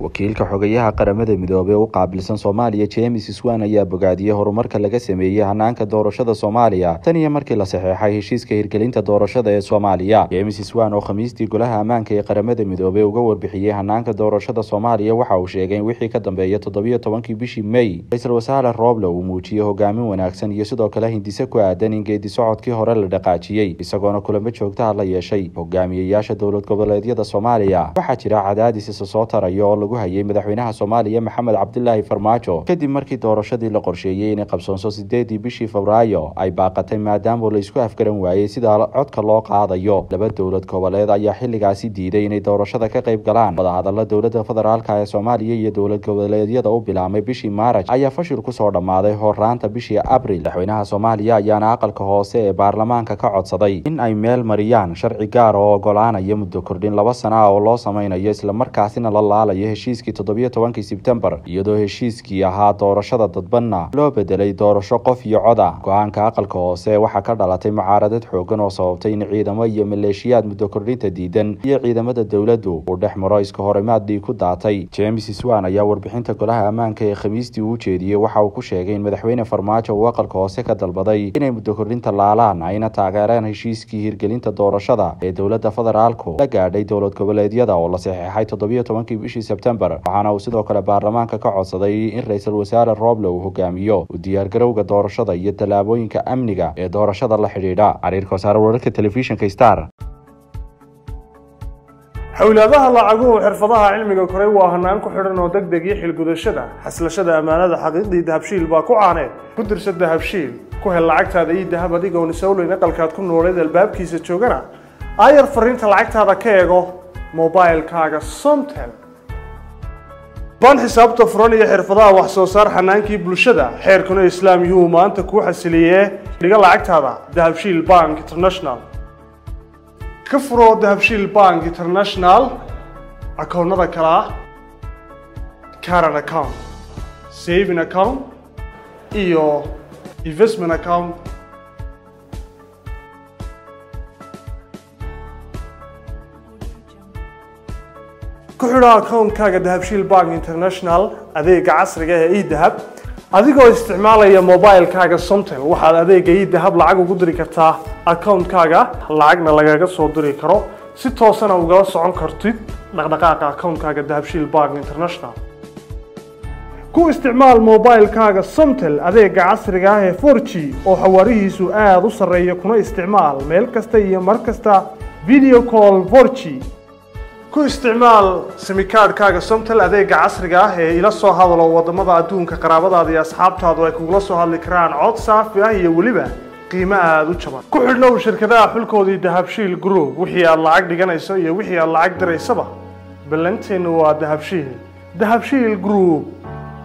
wakiilka xogayaha qaramada midoobey u qaabilsan soomaaliya james swan ayaa bogaadiyey horumarka laga sameeyey hanaanka doorashada soomaaliya tan iyo markii la saxeexay heshiiska hirgelinta doorashada ee soomaaliya james swan oo khamiistii golaha ammaanka ee qaramada midoobey uga warbixiyey hanaanka doorashada soomaaliya waxa uu sheegay in wixii ka dambeeya toddobiyo tobankii bishii may ra-iisul wasaare rooble uu muujiyey hogaamin wanaagsan iyo sidoo kale hindise ku aadan in geedi socodkii hore la dhaqaajiyey isagoona kulamo joogtaha la yeeshay hogaamiyeyaasha dowlad goboleedyada soomaaliya waxaa jira cadaadis isa soo taraya oo lagu hayay madaxweynaha soomaaliya maxamed cabdilaahi farmaajo kadib markii doorashadii la qorsheeyey inay qabsoonso sideedii bishii febraayo ay baaqatay maadaama la isku afgaran waayey sida codka loo qaadayo laba dowlad goboleed ayaa xilligaasi diiday inay doorashada ka qayb galaan wadahadala dowlada federaalka ee soomaaliya iyo dowlad goboleedyada u bilaabmay bishii maaraj ayaa fashil kusoo dhammaaday horaanta bishii abril madaxweynaha soomaaliya ayaana aqalka hoose ee baarlamaanka ka codsaday in ay meel mariyaan sharci gaar oo ogolaanaya muddo kordhin laba sana ah oo loo sameynayo islamarkaasina la laalayo heshiiskii toddobiyo tobankii sebtembar iyadoo heshiiskii ahaa doorashada dadbanna loo bedelay doorasho qof iyo coda go-aanka aqalka hoose waxaa ka dhalatay mucaaradad xoogan oo sababtay in ciidamo iyo maleeshiyaad muddo kordhinta diidan iyo ciidamada dowladdu uu dhex maro iska horimaadii ku daatay james swan ayaa warbixinta golaha ammaanka ee khamiistii uu jeediyey waxa uu ku sheegay in madaxweyne farmaajo uu aqalka hoose ka dalbaday inay muddo kordhinta laalaan ayna taageereen heshiiskii hirgelinta doorashada ee dowlada federaalku la gaadhay dowlad goboleedyada oo la saxeexay toddobiyo tobankii bishii sebtembar waxaana uu sidoo kale baarlamaanka ka codsaday in ra-iisul wasaare rooble uu hogaamiyo u diyaargarowga doorashada iyo tallaabooyinka amniga ee doorashada la xidhiidha xariirka wasaare wararka telefishinka star xowlaadaha lacaguhu xirfadaha cilmiga koray waa hanaan ku xidhan oo deg deg iyo xilgudashada xaslashada ammaanada xaqiiqdii dahabshiil baa ku caaneed ku dirsa dahabshiil ku hel lacagtaada iyo dahab adigoon isowleyn aqalkaad ku nooleed albaabkiisa joogana aayar fariinta lacagtaada ka eego mobilkaaga somtel baan xisaabta furan iyo xirfadaha wax soo saar xanaankii bulshada xeerkuna islaam yuu maanta kuu xasiliyee dhiga lacagtaada dahabshiil bank international ka furo dahabshiil bank international akoonnada kale ah caran account saving account iyo investment account ku xidho akoonkaaga dahabshiil bank international adeega casriga ee edahab adigoo isticmaalaya mobilkaaga somtel waxaad adeega edahab lacag ugu diri kartaa akoonkaaga lacagna lagaga soo diri karo si toosana ugala socon kartid dhaqdhaqaaqa akoonkaaga dahabshiil bank international ku isticmaal mobilkaaga somtel adeega casriga ah ee for g oo xawaarihiisu aada u sarreeya kuna isticmaal meel kasta iyo mar kasta video call for g ku isticmaal simikaadhkaaga somtel adeega casriga ah ee ila soo hadalo wadamada adduunka qaraabadaada iyo asxaabtaadu ay kugula soo hadli karaan cod saafi ah iyo weliba qiimo aada u jaban ku xidhnow shirkadaha xulkoodii dahabshiil group wixii aad lacag dhiganayso iyo wixii aad lacag diraysaba ballanteennu waa dahabshiil dahabshiil group